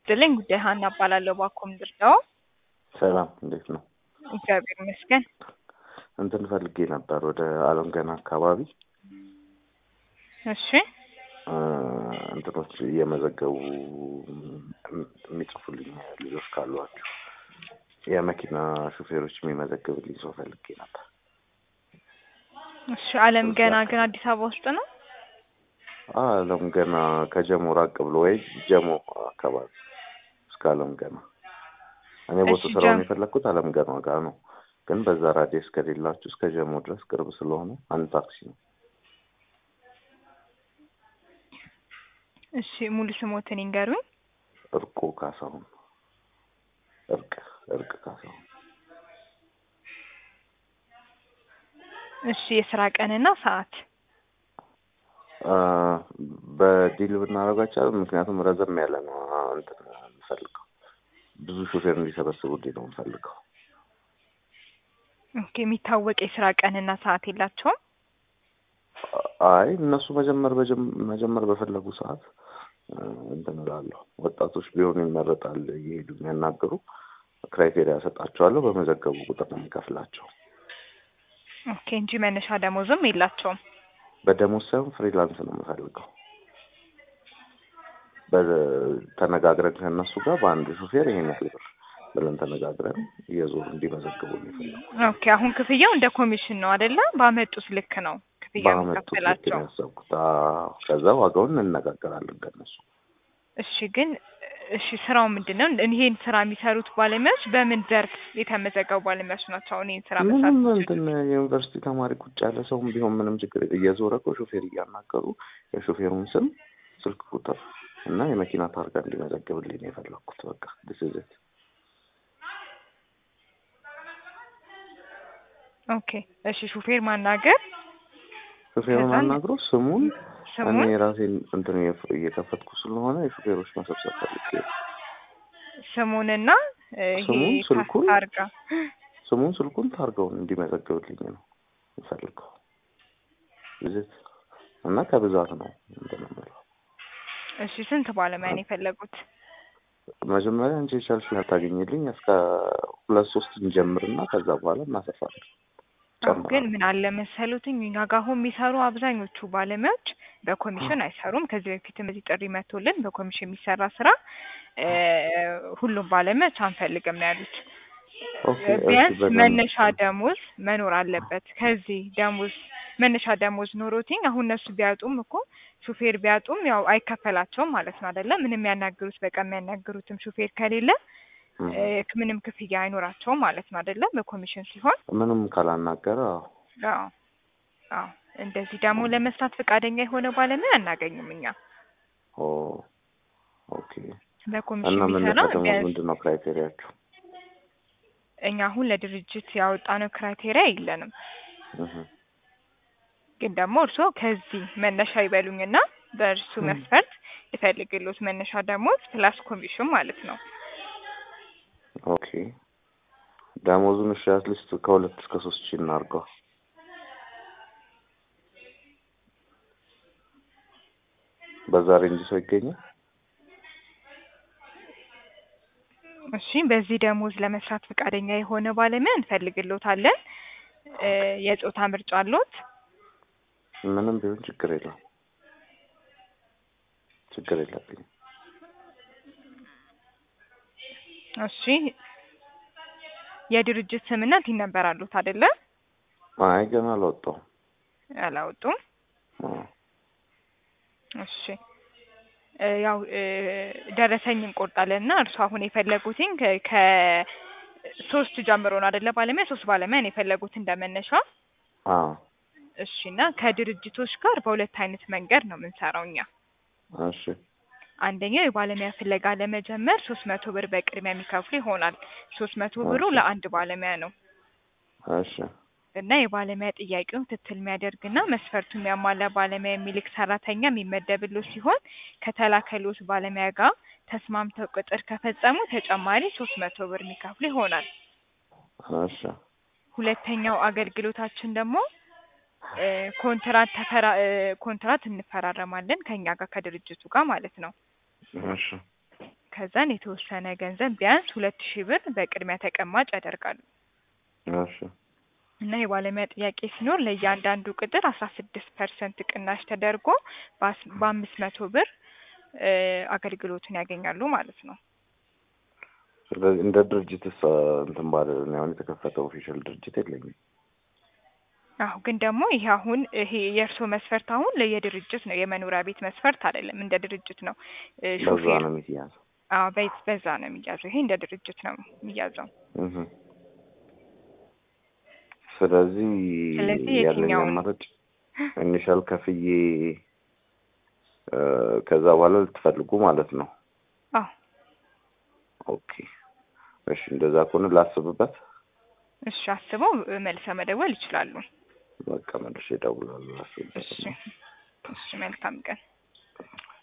ይስጥልኝ ጉዳይ ሀና እባላለሁ። ባኮ ምድር ነው። ሰላም እንዴት ነው? እግዚአብሔር ይመስገን። እንትን ፈልጌ ነበር ወደ አለም ገና አካባቢ እሺ እ እንትኖች እየመዘገቡ የሚጽፉልኝ ልጆች ካሏችሁ የመኪና ሹፌሮች የሚመዘግብልኝ ሰው ፈልጌ ነበር። እሺ አለም ገና ግን አዲስ አበባ ውስጥ ነው። አለም ገና ከጀሞ ራቅ ብሎ ወይ ጀሞ አካባቢ እስከ አለም ገና እኔ ቦታ እሺ፣ ስራውን ጀም- የፈለግኩት አለም ገና ጋር ነው፣ ግን በዛ ራዲየስ ከሌላችሁ እስከ ጀሞ ድረስ ቅርብ ስለሆነ አንድ ታክሲ ነው። እሺ ሙሉ ስሞትን ይንገሩኝ። እርቁ ካሳሁን እርቅ እርቅ ካሳሁን እሺ የስራ ቀንና ሰዓት አ፣ በዲል ብናደርጋቸው ምክንያቱም ረዘም ያለ ነው እንትን የምፈልገው ብዙ ሹፌር እንዲሰበስቡልኝ ነው የምፈልገው። ኦኬ የሚታወቅ የስራ ቀንና ሰዓት የላቸውም። አይ እነሱ መጀመር በጀም- መጀመር በፈለጉ ሰዓት እ፣ እንትን እላለሁ። ወጣቶች ቢሆኑ ይመረጣል። እየሄዱ የሚያናግሩ ክራይቴሪያ ሰጣቸዋለሁ። በመዘገቡ ቁጥር ነው የሚከፍላቸው። ኦኬ እንጂ መነሻ ደሞዝም የላቸውም። በደሞዝ ሳይሆን ፍሪላንስ ነው የምፈልገው። በ- ተነጋግረን ከእነሱ ጋር በአንድ ሹፌር ይሄን ያህል ብር ብለን ተነጋግረን እየዞሩ እንዲመዘግቡ ነው የፈለኩት። ኦኬ አሁን ክፍያው እንደ ኮሚሽን ነው አይደለ? ባመጡት ልክ ነው ክፍያ በአመቱ ልክ የሚከፈላቸው። ነው ያሰብኩት። አዎ፣ ከዛ ዋጋውን እንነጋገራለን ከእነሱ እሺ ግን እሺ ስራው ምንድን ነው? ይሄን ስራ የሚሰሩት ባለሙያዎች በምን ዘርፍ የተመዘገቡ ባለሙያዎች ናቸው? አሁን ይሄን ስራ መስራት ምንም የሚችሉት? እንትን የዩኒቨርሲቲ ተማሪ ቁጭ ያለ ሰውም ቢሆን ምንም ችግር የለ። እየዞረ እኮ ሾፌር እያናገሩ የሾፌሩን ስም፣ ስልክ ቁጥር እና የመኪና ታርጋ እንዲመዘግብልኝ ነው የፈለኩት። በቃ ድስዝት ኦኬ እሺ ሹፌር ማናገር ሾፌሩን ከዛን አናግሮ ስሙን እኔ ስሙን የራሴን እንትን እየ- እየከፈትኩ ስለሆነ የሾፌሮች መሰብሰብ ፈልጌ ነው። ስሙንና እ፣ ይሄ ስሙን፣ ስልኩን? ታርጋ ስሙን፣ ስልኩን፣ ታርጋውን እንዲመዘግብልኝ ነው የምፈልገው። ዝት እና ከብዛት ነው እንትን የምለው። እሺ ስንት ባለሙያ ነው የፈለጉት? መጀመሪያ አንቺ የቻልሽውን ታገኝልኝ እስከ ሁለት ሶስት እንጀምርና ከዛ በኋላ እናሰፋለን። አዎ፣ ግን ጨምራለሁ። ምን አለ መሰሉትኝ እኛ ጋር አሁን የሚሰሩ አብዛኞቹ ባለሙያዎች በኮሚሽን አይሰሩም። ከዚህ በፊትም እዚህ ጥሪ መቶልን በኮሚሽን የሚሰራ ስራ እ፣ ሁሉም ባለሙያዎች አንፈልግም ነው ያሉት። ኦኬ እሺ፣ ቢያንስ በደንብ መነሻ ደሞዝ መኖር አለበት። ከዚህ ደሞዝ መነሻ ደሞዝ ኖሮትኝ አሁን እነሱ ቢያጡም እኮ ሹፌር ቢያጡም ያው አይከፈላቸውም ማለት ነው አይደለም። ምንም የሚያናግሩት በቃ የሚያናግሩትም ሹፌር ከሌለ እም፣ እ፣ ምንም ክፍያ አይኖራቸውም ማለት ነው አይደለም። በኮሚሽን ሲሆን ምንም ካላናገረ አዎ። አዎ አዎ እንደዚህ ደግሞ ለመስራት ፈቃደኛ የሆነ ባለሙያ አናገኝም እኛ። ኦ ኦኬ። በኮሚሽን እና የሚሰራ መነሻ ደግሞ ቢያንስ ምንድን ነው ክራይቴሪያችሁ? እኛ አሁን ለድርጅት ያወጣነው ክራይቴሪያ የለንም። እህ፣ ግን ደግሞ እርስዎ ከዚህ መነሻ ይበሉኝና በእርሱ ም። መስፈርት ይፈልግሎት መነሻ ደሞዝ ፕላስ ኮሚሽን ማለት ነው። ኦኬ ደሞዙን እሺ አትሊስት ከሁለት እስከ ሶስት ሺህ እናድርገው። በዛ ሬንጅ ሰው ይገኛል? እሺ በዚህ ደሞዝ ለመስራት ፈቃደኛ የሆነ ባለሙያ እንፈልግሎታለን። እ፣ የጾታ ምርጫ አሎት? ምንም ቢሆን ችግር የለም። ችግር የለብኝም። እሺ የድርጅት ስምና ቲን ነበር አሉት አይደለ? አይ ገና አልወጣሁም። አላወጡም። አዎ። እሺ እ፣ ያው እ፣ ደረሰኝ እንቆርጣለን እና እርሱ አሁን የፈለጉትኝ ከ- ከሶስት ጀምሮ ነው አይደለ? ባለሙያ ሶስት ባለሙያ ነው የፈለጉት እንደመነሻ። አዎ እሺ እና ከድርጅቶች ጋር በሁለት አይነት መንገድ ነው የምንሰራው እኛ። እሺ አንደኛው የባለሙያ ፍለጋ ለመጀመር ሶስት መቶ ብር በቅድሚያ የሚከፍሉ ይሆናል። ሶስት መቶ ብሩ እሺ። ለአንድ ባለሙያ ነው እሺ እና የባለሙያ ጥያቄውን ክትትል የሚያደርግና መስፈርቱን የሚያሟላ ባለሙያ የሚልክ ሰራተኛ የሚመደብሎት ሲሆን ከተላከሎት ባለሙያ ጋር ተስማምተው ቅጥር ከፈጸሙ ተጨማሪ ሶስት መቶ ብር የሚከፍሉ ይሆናል። እሺ ሁለተኛው አገልግሎታችን ደግሞ እ፣ ኮንትራት ተፈራ እ፣ ኮንትራት እንፈራረማለን ከኛ ጋር ከድርጅቱ ጋር ማለት ነው። እሺ ከዛን የተወሰነ ገንዘብ ቢያንስ ሁለት ሺህ ብር በቅድሚያ ተቀማጭ ያደርጋሉ እሺ እና የባለሙያ ጥያቄ ሲኖር ለእያንዳንዱ ቅጥር አስራ ስድስት ፐርሰንት ቅናሽ ተደርጎ በአስ- በአምስት መቶ ብር እ አገልግሎቱን ያገኛሉ ማለት ነው። ስለዚህ እንደ ድርጅትስ አ፣ እንትን ባለ እኔ አሁን የተከፈተ ኦፊሻል ድርጅት የለኝም። አሁ ግን ደግሞ ይሄ አሁን ይሄ የእርስዎ መስፈርት አሁን ለየድርጅት ነው የመኖሪያ ቤት መስፈርት አይደለም፣ እንደ ድርጅት ነው እ በዛ ሾፌር ነው የሚያዘው። አዎ በ- በዛ ነው የሚያዘው። ይሄ እንደ ድርጅት ነው የሚያዘው። እህ ስለዚህ ስለዚህ ያለኝ የትኛውን? አማራጭ ኢኒሻል ከፍዬ እ ከዛ በኋላ ልትፈልጉ ማለት ነው። አዎ ኦኬ እሺ፣ እንደዛ ከሆነ ላስብበት። እሺ አስበው እ መልሰው መደወል ይችላሉ። በቃ መልሼ እደውላለሁ። ላስብበት እሺ እሺ መልካም ቀን።